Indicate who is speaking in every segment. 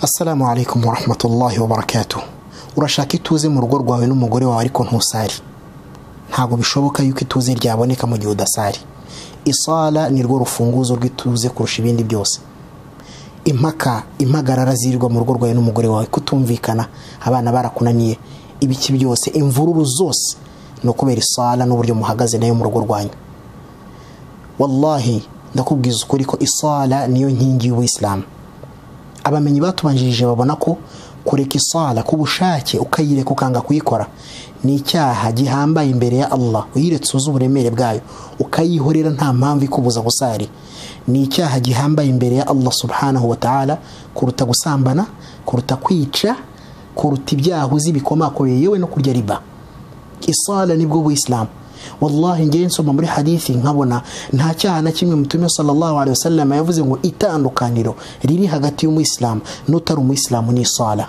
Speaker 1: assalamu alaikum warahmatullahi wabarakatuh urashaka ituze mu rugo rwawe n'umugore wawe ariko ntusari ntabwo bishoboka yuko ituze ryaboneka mu gihe udasari isala ni rwo rufunguzo rw'ituze kurusha ibindi byose impaka impagarara zirirwa mu rugo rwawe n'umugore wawe kutumvikana abana barakunaniye ibiki byose imvururu zose ni ukubera isala n'uburyo muhagaze nayo mu rugo rwanyu wallahi ndakubwiza ukuri ko isala niyo nkingi y'ubuyisilamu abamenyi batubanjirije babona ko kureka isala ku bushake ukayireka ukanga kuyikora ni icyaha gihambaye imbere ya Allah uyiretse uzi uburemere bwayo ukayihorera nta mpamvu ikubuza gusari ni icyaha gihambaye imbere ya Allah subhanahu wa ta'ala kuruta gusambana kuruta kwica kuruta ibyaha uzi bikomakomeye yewe no kurya riba isala nibwo buyisilamu wallahi ngewe nsoma muri hadithi nkabona nta cyaha na kimwe mutume sallallahu alaihi wasallam yavuze ngo itandukaniro riri hagati y'umuyisilamu n'utari umuyisilamu ni isala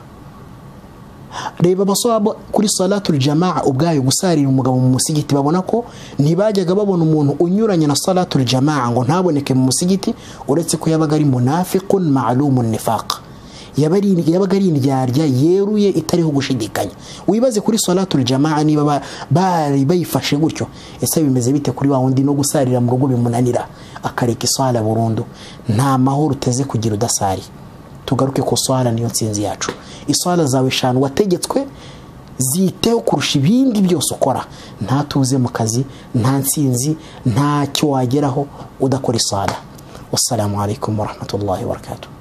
Speaker 1: reba abasaba kuri salatul jamaa ubwayo gusarira umugabo mu musigiti babona ko ntibajyaga babona umuntu unyuranye na salatul jamaa ngo ntaboneke mu musigiti uretse ko yabaga ari munafiqun ma'lumun nifaq yabaga ari indyarya yeruye itariho gushidikanya wibaze kuri salatul jamaa niba bari bayifashe gutyo ese bimeze bite kuri wa wundi no gusarira mu rugo bimunanira akareka isala burundu nta mahoro uteze kugira udasari tugaruke ku swala niyo nsinzi yacu iswala zawe eshanu wategetswe ziteho kurusha ibindi byose ukora nta tuze mu kazi nta nsinzi ntacyo wageraho udakora iswala wassalamu alaikum warahmatullahi wabarakatuh